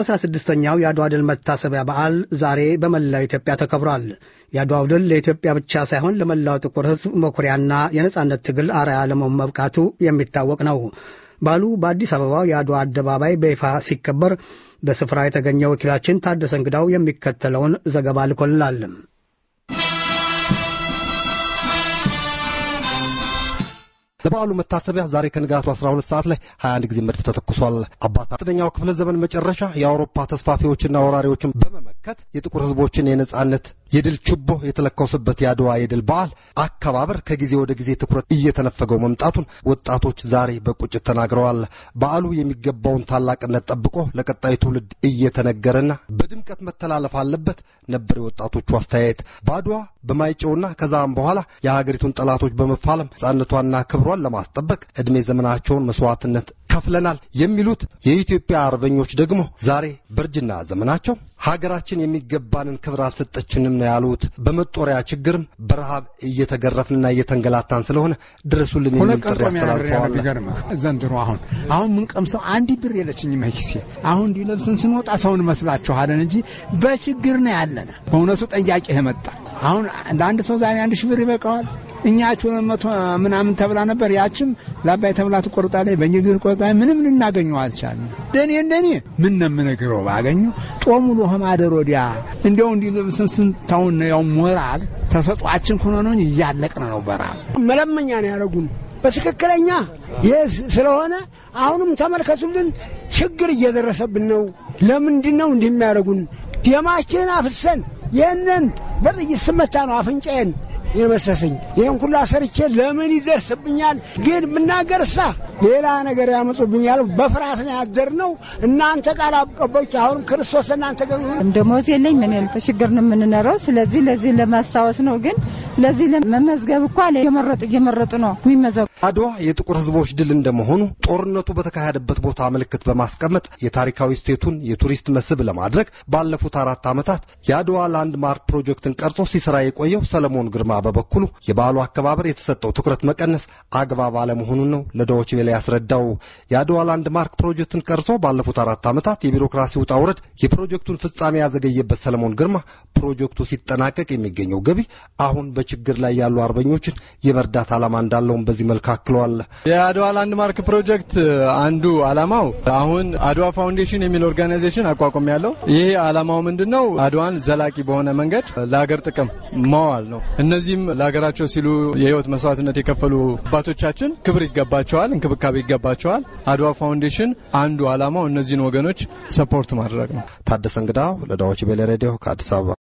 216ኛው የአድዋ ድል መታሰቢያ በዓል ዛሬ በመላው ኢትዮጵያ ተከብሯል። የአድዋው ድል ለኢትዮጵያ ብቻ ሳይሆን ለመላው ጥቁር ሕዝብ መኩሪያና የነጻነት ትግል አርአያ ለመሆን መብቃቱ የሚታወቅ ነው። በዓሉ በአዲስ አበባው የአድዋ አደባባይ በይፋ ሲከበር በስፍራ የተገኘ ወኪላችን ታደሰ እንግዳው የሚከተለውን ዘገባ ልኮልናል። ለበዓሉ መታሰቢያ ዛሬ ከንጋቱ 12 ሰዓት ላይ 21 ጊዜ መድፍ ተተኩሷል። አባት አስረኛው ክፍለ ዘመን መጨረሻ የአውሮፓ ተስፋፊዎችና ወራሪዎችን በመመከት የጥቁር ሕዝቦችን የነጻነት የድል ችቦ የተለኮሰበት የአድዋ የድል በዓል አከባበር ከጊዜ ወደ ጊዜ ትኩረት እየተነፈገው መምጣቱን ወጣቶች ዛሬ በቁጭት ተናግረዋል። በዓሉ የሚገባውን ታላቅነት ጠብቆ ለቀጣዩ ትውልድ እየተነገረና በድምቀት መተላለፍ አለበት ነበር የወጣቶቹ አስተያየት። በአድዋ በማይጨውና ከዛም በኋላ የሀገሪቱን ጠላቶች በመፋለም ነጻነቷና ክብሯን ለማስጠበቅ ዕድሜ ዘመናቸውን መስዋዕትነት ከፍለናል የሚሉት የኢትዮጵያ አርበኞች ደግሞ ዛሬ በእርጅና ዘመናቸው ሀገራችን የሚገባንን ክብር አልሰጠችንም ነው ያሉት። በመጦሪያ ችግርም በረሃብ እየተገረፍንና እየተንገላታን ስለሆነ ድረሱልን የሚል ጥሪ አስተላልፈዋል። ዘንድሮ አሁን አሁን ምንቀምሰው አንድ ብር የለችኝም ኪሴ። አሁን እንዲለብስን ስንወጣ ሰውን መስላችኋለን እንጂ በችግር ነው ያለነ። በእውነቱ ጠያቂ መጣ። አሁን ለአንድ ሰው ዛሬ አንድ ሺህ ብር ይበቃዋል። እኛችሁ መቶ ምናምን ተብላ ነበር። ያችም ለአባይ ተብላ ትቆርጣለች፣ በእንግሊዝ ቆርጣለች። ምንም ልናገኘው አልቻልንም። እንደኔ እንደኔ ምን ነው የምነግረው ባገኙ ጦሙ ውሎ ማደር ወዲያ እንዲያው እንዲህ ልብስን ስንታውን ያው ሞራል ተሰጧችን ሆኖ ነው እንጂ እያለቅን ነው። በረሃብ መለመኛ ነው ያደረጉን በትክክለኛ ይህ ስለሆነ አሁንም ተመልከቱልን፣ ችግር እየደረሰብን ነው። ለምንድን ነው እንዲህ የሚያደርጉን? ደማችንን አፍሰን ይህንን በጥይት ስመታ ነው አፍንጫዬን የመሰሰኝ ይህን ሁላ ሰርቼ ለምን ይደርስብኛል? ግን ብናገርሳ ሌላ ነገር ያመጡብኛል። በፍርሃት ነው ያደርነው። እናንተ ቃል አቀባዮች አሁንም ክርስቶስ እናንተ ገ ደሞዝ የለኝ ምን ያልፈ ችግር ነው የምንኖረው። ስለዚህ ለዚህ ለማስታወስ ነው። ግን ለዚህ ለመመዝገብ እኮ እየመረጡ እየመረጡ ነው የሚመዘጉ። አድዋ የጥቁር ሕዝቦች ድል እንደመሆኑ ጦርነቱ በተካሄደበት ቦታ ምልክት በማስቀመጥ የታሪካዊ ስቴቱን የቱሪስት መስህብ ለማድረግ ባለፉት አራት ዓመታት የአድዋ ላንድ ማርክ ፕሮጀክትን ቀርጾ ሲሰራ የቆየው ሰለሞን ግርማ በበኩሉ የበዓሉ አከባበር የተሰጠው ትኩረት መቀነስ አግባብ አለመሆኑን ነው ለዶይቼ ቬለ ያስረዳው። የአድዋ ላንድ ማርክ ፕሮጀክትን ቀርጾ ባለፉት አራት ዓመታት የቢሮክራሲ ውጣ ውረድ የፕሮጀክቱን ፍጻሜ ያዘገየበት ሰለሞን ግርማ ፕሮጀክቱ ሲጠናቀቅ የሚገኘው ገቢ አሁን በችግር ላይ ያሉ አርበኞችን የመርዳት ዓላማ እንዳለውም በዚህ መልክ አክለዋል። የአድዋ ላንድ ማርክ ፕሮጀክት አንዱ ዓላማው አሁን አድዋ ፋውንዴሽን የሚል ኦርጋናይዜሽን አቋቁም ያለው ይሄ ዓላማው ምንድን ነው? አድዋን ዘላቂ በሆነ መንገድ ለሀገር ጥቅም ማዋል ነው። እነዚህም ለሀገራቸው ሲሉ የህይወት መስዋዕትነት የከፈሉ አባቶቻችን ክብር ይገባቸዋል፣ እንክብካቤ ይገባቸዋል። አድዋ ፋውንዴሽን አንዱ ዓላማው እነዚህን ወገኖች ሰፖርት ማድረግ ነው። ታደሰ እንግዳው ለዶይቼ ቬለ ሬዲዮ ከአዲስ አበባ